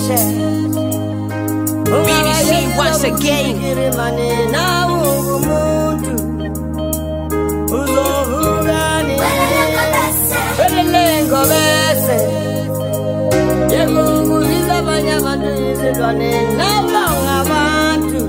BBC once again. Lengo bese Yemunguliza abanye abantu izilwane nabanga abantu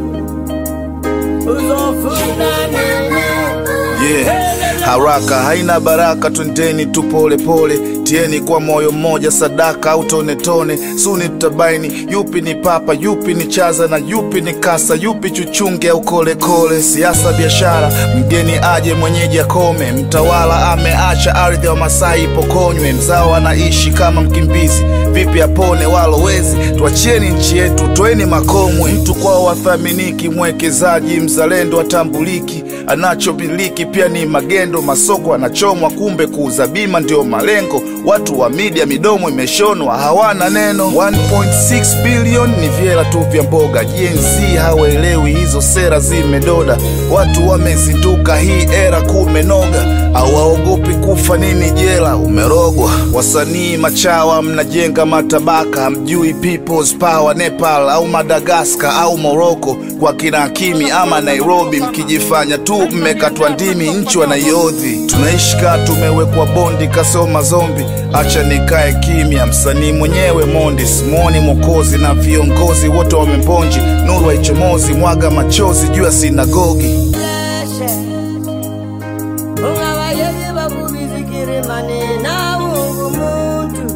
uzofuna nini Yeah. Haraka haina baraka, twendeni tu pole pole, tieni kwa moyo mmoja, sadaka au tone tone. Suni tutabaini yupi ni papa, yupi ni chaza na yupi ni kasa, yupi chuchunge au kole kole. Siasa, biashara, mgeni aje mwenyeji akome, mtawala ameacha ardhi wa Masai ipokonywe, mzao anaishi kama mkimbizi, vipi apone walowezi? Tuachieni nchi yetu, toeni makomwe. Mtu kwao wathaminiki, mwekezaji mzalendo atambuliki, anachomiliki pia ni magendo, masoko anachomwa, kumbe kuuza bima ndio malengo. Watu wa media midomo imeshonwa, hawana neno. 1.6 bilioni ni vyela tu vya mboga. Gen Z hawaelewi hizo sera zimedoda, watu wamezinduka, hii era kumenoga, hawaogopi kufa nini jela, umerogwa. Wasanii machawa mnajenga matabaka, hamjui people's power, Nepal au Madagaskar au Morocco kwa kina Hakimi ama Nairobi, mkijifanya tu mmekatwa ndimi, nchi wanaiodhi. Tunaishi kaa tumewekwa bondi, kasoma zombi. Acha nikae kimya, msanii mwenyewe mondi, simwoni Mwokozi na viongozi wote wamebonji, nuru haichomozi, mwaga machozi juu ya sinagogi. leshe ungabayeki bakubizikirimane nawe ungumuntu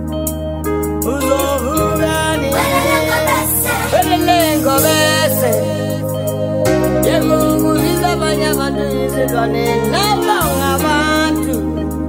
uzovuka nini Lengo bese Yemunguliza abanye abantu izilwane nabanga abantu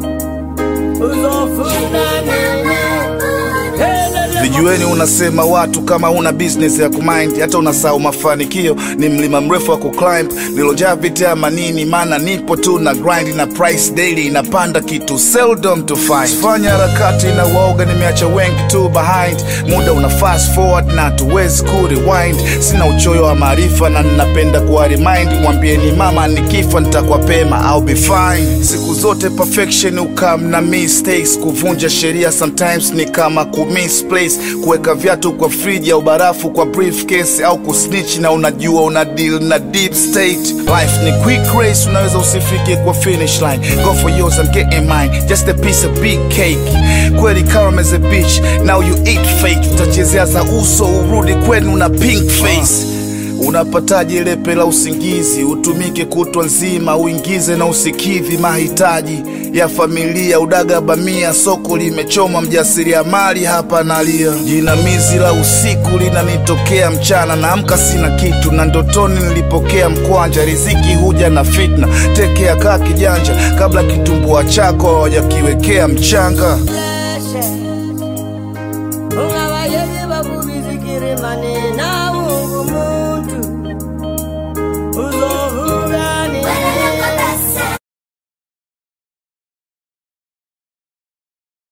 uzofuna nini Vijueni unasema watu kama una business ya kumind, hata unasahau mafanikio ni mlima mrefu wa kuclimb, nilojaa vita ya manini, maana nipo tu na grind na price daily inapanda kitu seldom to find. Fanya harakati na waoga, nimeacha wengi tu behind, muda una fast forward na tuwezi ku rewind. Sina uchoyo wa maarifa na ninapenda kuwa remind, mwambieni mama nikifa nitakuwa pema, I'll be fine. Siku zote perfection ukam na mistakes, kuvunja sheria sometimes ni kama ku misplace, kuweka viatu kwa friji au barafu kwa briefcase, au kusnitch na unajua una deal na deep state. Life ni quick race, unaweza usifike kwa finish line. Go for yours, I'm getting mine, just a piece of big cake. Kweli calm as a bitch, now you eat fake. Utachezea za uso urudi kwenu na pink face Unapataje lepe la usingizi? Utumike kutwa nzima, uingize na usikidhi mahitaji ya familia. Udaga bamia, soko limechoma, mjasiriamali hapa nalia. Jinamizi la usiku linanitokea mchana, naamka sina kitu, na ndotoni nilipokea mkwanja. Riziki huja na fitna, tekea kaa kijanja, kabla kitumbua chako hawajakiwekea mchanga. leshe ungabayeki bakubizikirimane nawe ungumuntu